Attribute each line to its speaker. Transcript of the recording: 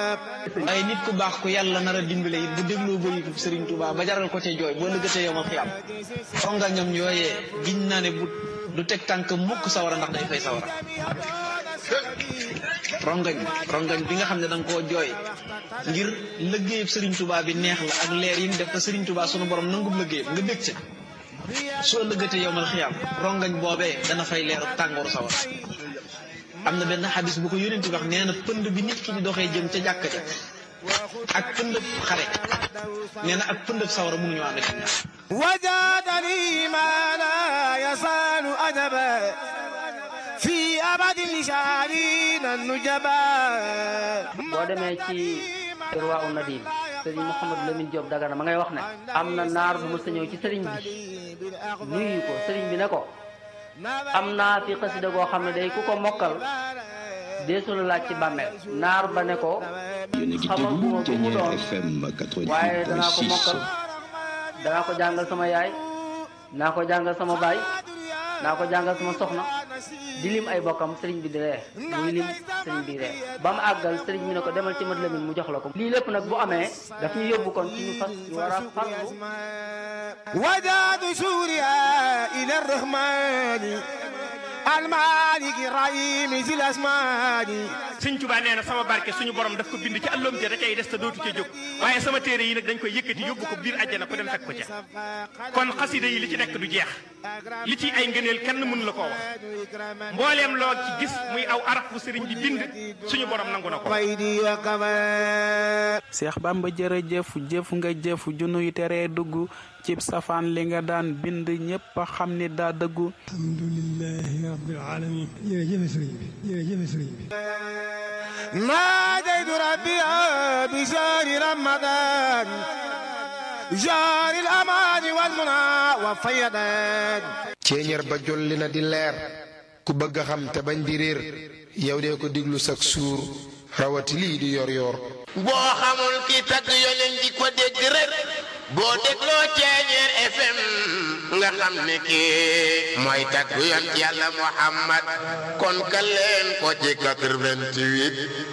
Speaker 1: waaye nit ku baax ku yàlla nar a dimbale it bu dégloo bëri ko Serigne Touba ba jaral ko ca jooy boo lëggatee yow ma fi am rongañam yooyee giñ naa ne bu du teg tànk mukk sawara ndax day fay sawara rongañ rongañ bi nga xam ne da nga koo jooy ngir lëggéeyub Serigne Touba bi neex la ak leer yi mu def ko Serigne Touba sunu borom nangub lëggéeyam nga bég ca soo lëggatee yow mal xiyaam rongañ boobee dana fay leeru tàngooru sawara am na benn xadis bu ko yónent wax nee na pënd bi nit ki di doxee jëm ca jàkka ja ak pëndëb xare nee na ak pëndëb sawara mënuñu ànd ci ñaar
Speaker 2: وجادني ما لا يزال أدبا في أبد لشارين النجبا
Speaker 3: boo demee ci Irwaa u Nadim sëriñ Mouhamadou Lamine Diop Dagana ma ngay wax ne am na naar bu mës a ñëw ci sëriñ bi nuyu ko sëriñ bi ne ko am naa fi xasida goo xam ne day ku ko mokkal deesu la laaj ci bàmmeel naar ba ne ko
Speaker 4: yéen a ngi
Speaker 3: xamaguma
Speaker 4: déglu
Speaker 3: ku mu
Speaker 4: Thiéniere
Speaker 3: doon
Speaker 4: FM
Speaker 3: waaye danaa ko mokkal
Speaker 4: 88.6
Speaker 3: danaa ko jàngal sama yaay naa ko jàngal sama baay naa ko jàngal sama soxna di lim ay bokkam sëriñ bi di ree muy lim sëriñ bi ree ba mu àggal sëriñ bi ne ko demal ci mat lamin mu jox la ko lii lépp nag bu amee daf ñu yóbbu kon ci ñu fas ñu war a farlu
Speaker 2: وجاد سوريا إلى الرحمن المالك الرحيم ذي الأسمان
Speaker 5: sëñ Tuubaa nee na sama barke suñu borom daf ko bind ci àlloom ja da cay des te dootu ca jóg waaye sama téere yi nag dañ koy yëkkati yóbbu ko biir àjjana ko dem fekk ko ca kon xasida yi li ci nekk du jeex li ci ay ngëneel kenn mënu la koo wax mbooleem loo ci gis muy aw araf bu sëriñ bi bind suñu borom nangu na ko
Speaker 2: ويدي وكمان
Speaker 6: Seex Bamba jërëjëf jëf nga jëf junuy teree dugg cib safaan li nga daan bind ñépp a xam ni daa dëggu
Speaker 7: alhamdulilahi rabbil alamin jërëjëf sëriñ bi jërëjëf sëriñ bi
Speaker 2: ناديت ربي بشهر رمضان جار الأمان والمنى والفيضان
Speaker 8: ceeñeer ba jolli na di leer ku bëgg a xam te bañ di réer yow dee ko diglu sak suur rawati lii di yor yor
Speaker 9: boo xamul ki tagg yonen di ko dégg rek boo dégloo Thiéniere FM nga xam ne kii mooy tagg yon yàlla Muhammad kon ka leen ko ci 88